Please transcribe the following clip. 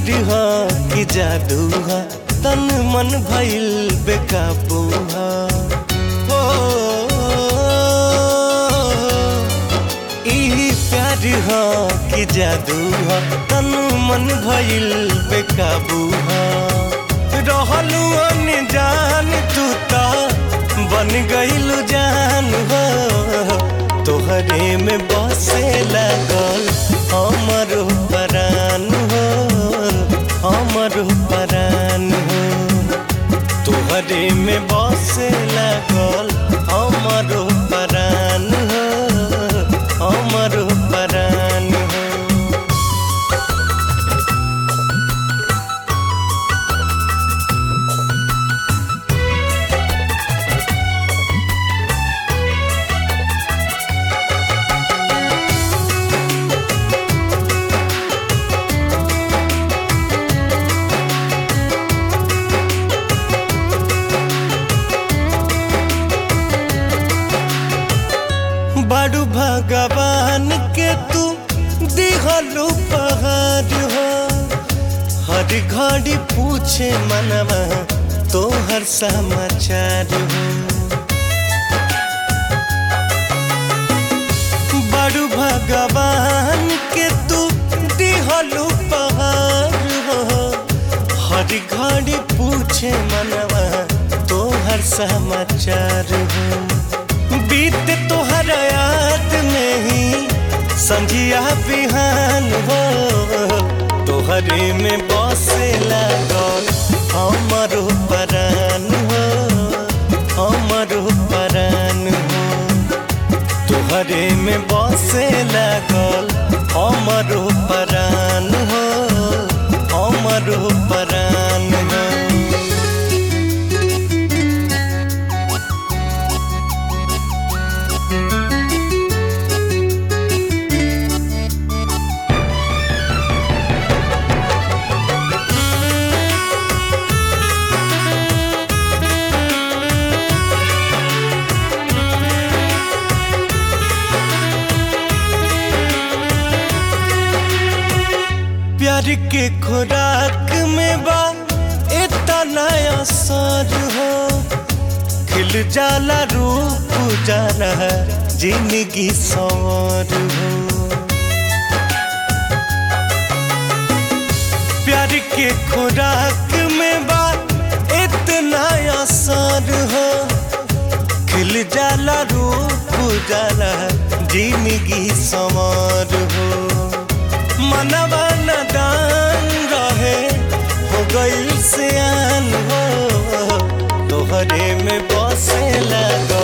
प्यार ह कि जादू ह तन मन भइल बेकाबू ह हो ई प्यार ह कि जादू ह तन मन भइल बेकाबू ह रहलू अनजान तू ता बन गइलू जान हो तोहरे में बसे लगल हमर परान हो हमर परान हो तोहरे में बसे लगल हमर परान हो हमर परान हो बड़ू भगवान के तू दिहलू पहाड़ हो हर घड़ी पूछे मनवा तो हर समाचार हो बड़ू भगवान के तू दिहलू पहाड़ हो हर घड़ी पूछे मनवा तो हर समाचार हो बीत तोहर याद में ही संझिया बिहान हो तोहरे में बसे लागल हमर परान हो हमर परान हो तोहरे में बसे लागल हमर परान हो हमर परान हो प्यार के खुराक में बा इतना असर हो खिल जाला रूप जाला जिंदगी सवार हो प्यार के खुराक में बा इतना असर हो खिल जाला रूप जाला जिंदगी सवार हो मनवा नदान रहे हो गई सियान हो तोहरे में बसे लगा